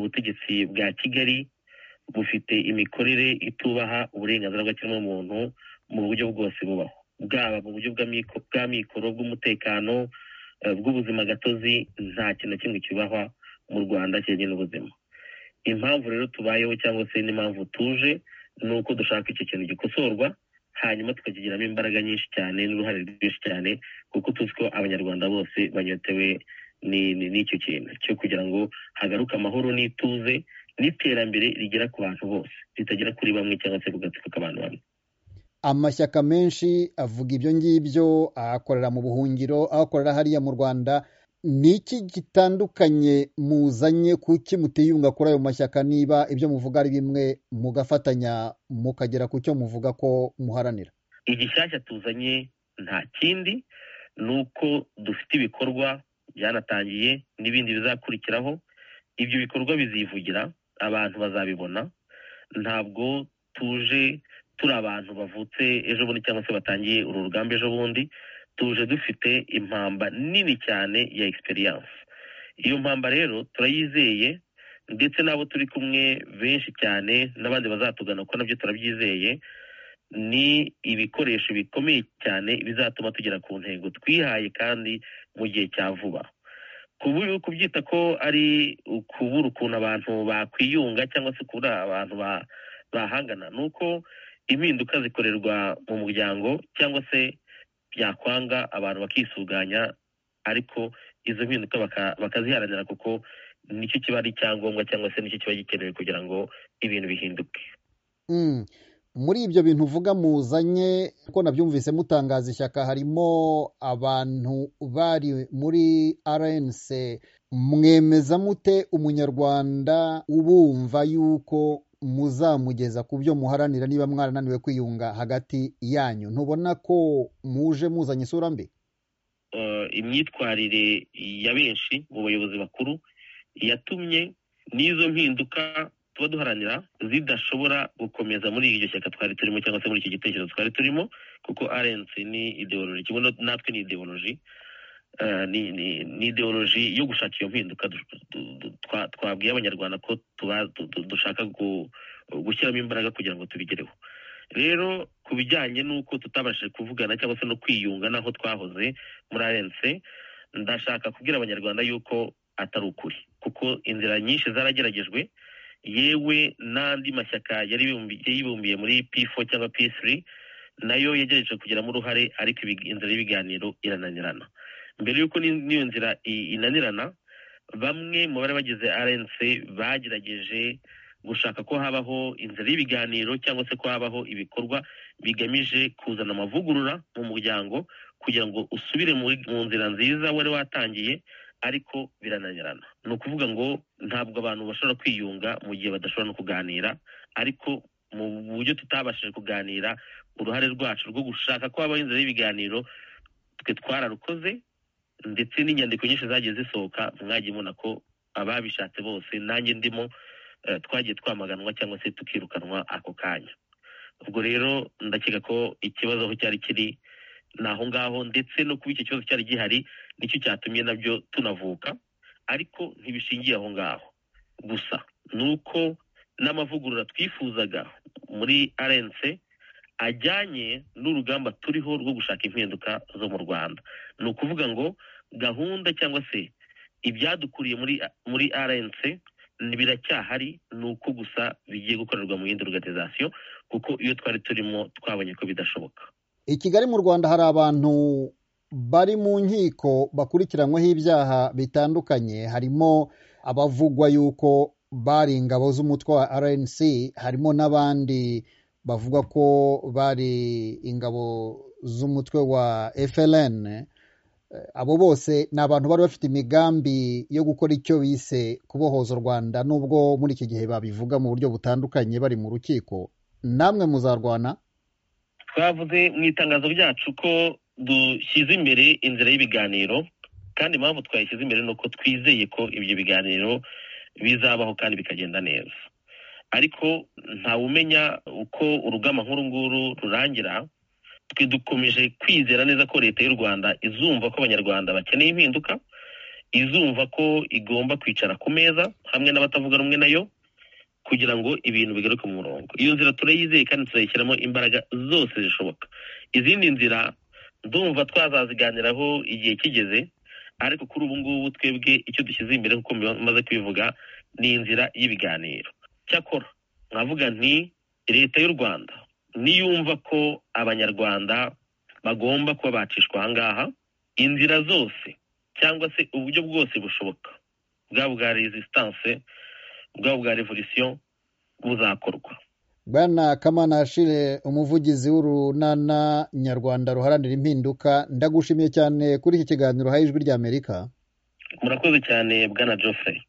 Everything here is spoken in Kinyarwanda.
ubutegetsi bwa kigali bufite imikorere itubaha uburenganzira bw'ikiremwamuntu mu buryo bwose bubaho bwaba mu buryo bwa mikoro bw'umutekano bw'ubuzima gatozi nta kintu na kimwe cyubahwa mu rwanda kijyanye n'ubuzima impamvu rero tubayeho cyangwa se n'impamvu tuje ni uko dushaka icyo kintu gikosorwa hanyuma tukakigiramo imbaraga nyinshi cyane n'uruhare rwinshi cyane kuko tuzi ko abanyarwanda bose banyotewe n'icyo kintu cyo kugira ngo hagaruke amahoro n'ituze n'iterambere rigera ku bantu bose ritagera kuri bamwe cyangwa se kugatsiko k'abantu bamwe amashyaka menshi avuga ibyo ngibyo akorera mu buhungiro akorera hariya mu rwanda ni iki gitandukanye muzanye kuki mutiyunga kuri ayo mashyaka niba ibyo muvuga ari bimwe mugafatanya mukagera ku cyo muvuga ko muharanira igishyashya tuzanye nta kindi ni uko dufite ibikorwa byanatangiye n'ibindi bizakurikiraho ibyo bikorwa bizivugira abantu bazabibona ntabwo tuje turi abantu bavutse ejo bundi cyangwa se batangiye uru rugamba ejo bundi tuje dufite impamba nini cyane ya egisperiyanse iyo mpamba rero turayizeye ndetse n'abo turi kumwe benshi cyane n'abandi bazatugana kuko nabyo turabyizeye ni ibikoresho bikomeye cyane bizatuma tugera ku ntego twihaye kandi mu gihe cya vuba kubyita ko ari ukubura ukuntu abantu bakwiyunga cyangwa se kubura abantu bahangana ni uko impinduka zikorerwa mu muryango cyangwa se byakwanga abantu bakisuganya ariko izo mpinduka bakaziharanira kuko nicyo kiba ari icyangombwa cyangwa se nicyo kiba gikenewe kugira ngo ibintu bihinduke muri ibyo bintu uvuga muzanye ko nabyumvise mutangaza ishyaka harimo abantu bari muri rnc mwemeza mute umunyarwanda ubumva yuko muzamugeza ku byo muharanira niba mwarananiwe kwiyunga hagati yanyu ntubona ko muje muzanye isura mbi imyitwarire ya benshi mu bayobozi bakuru yatumye n'izo mpinduka tuba duharanira zidashobora gukomeza muri iryo shyaka twari turimo cyangwa se muri iki gitekerezo twari turimo kuko rnc ni ideoloji kimwe natwe ni ideoloji ni ideoloji yo gushaka iyo mpinduka twabwiye abanyarwanda ko dushaka gushyiramo imbaraga kugira ngo tubigereho rero ku bijyanye n'uko tutabashije kuvugana cyangwa se no kwiyunga n'aho twahoze muri rnc ndashaka kubwira abanyarwanda yuko atari ukuri kuko inzira nyinshi zarageragejwe yewe n'andi mashyaka yari yibumbiye muri p4 cyangwa p3 nayo yagerageje kugiramo uruhare ariko inzira y'ibiganiro irananirana mbere y'uko n'iyo nzira inanirana bamwe mu bari bagize rnc bagerageje gushaka ko habaho inzira y'ibiganiro cyangwa se ko habaho ibikorwa bigamije kuzana amavugurura mu muryango kugira ngo usubire mu nzira nziza wari watangiye ariko birananirana ni ukuvuga ngo ntabwo abantu bashobora kwiyunga mu gihe badashobora no kuganira ariko mu buryo tutabashije kuganira uruhare rwacu rwo gushaka ko habaho inzira y'ibiganiro twe twararukoze ndetse n'inyandiko nyinshi zagiye zisohoka mwagiye mubona ko ababishatse bose nanjye ndimo twagiye twamaganwa cyangwa se tukirukanwa ako kanya ubwo rero ndakeka ko ikibazo aho cyari kiri ni aho ngaho ndetse no kuba icyo kibazo cyari gihari nicyo cyatumye nabyo tunavuka ariko ntibishingiye aho ngaho gusa ni uko n'amavugurura twifuzaga muri rnc ajyanye n'urugamba turiho rwo gushaka impinduka zo mu rwanda ni ukuvuga ngo gahunda cyangwa se ibyadukuriye muri rnc biracyahari ni uko gusa bigiye gukorerwa mu yindi organization kuko iyo twari turimo twabonye ko bidashoboka i kigali mu rwanda hari abantu bari mu nkiko bakurikiranyweho ibyaha bitandukanye harimo abavugwa yuko bari ingabo z'umutwe wa rnc harimo n'abandi bavuga ko bari ingabo z'umutwe wa fln abo bose ni abantu bari bafite imigambi yo gukora icyo bise kubohoza u rwanda n'ubwo muri iki gihe babivuga mu buryo butandukanye bari mu rukiko namwe muzarwana twavuze mu itangazo ryacu ko dushyize imbere inzira y'ibiganiro kandi impamvu twayishyize imbere ni uko twizeye ko ibyo biganiro bizabaho kandi bikagenda neza ariko ntawumenya uko urugamba nk'uru nguru rurangira twe dukomeje kwizera neza ko leta y'u rwanda izumva ko abanyarwanda bakeneye impinduka izumva ko igomba kwicara ku meza hamwe n'abatavuga rumwe nayo kugira ngo ibintu bigaruke mu murongo iyo nzira turayizeye kandi turayishyiramo imbaraga zose zishoboka izindi nzira ndumva twazaziganiraho igihe kigeze ariko kuri ubu ngubu twebwe icyo dushyize imbere kuko maze kubivuga ni inzira y'ibiganiro cyakora nkavuga nti leta y'u rwanda niyumva ko abanyarwanda bagomba kuba bacishwa ahangaha inzira zose cyangwa se uburyo bwose bushoboka bwaba bwa resistance bwaba bwa revolisiyo buzakorwa bwana kamana shire umuvugizi w'urunana nyarwanda ruharanira impinduka ndagushimiye cyane kuri iki kiganiro haye ijwi ry'amerika murakoze cyane bwana jose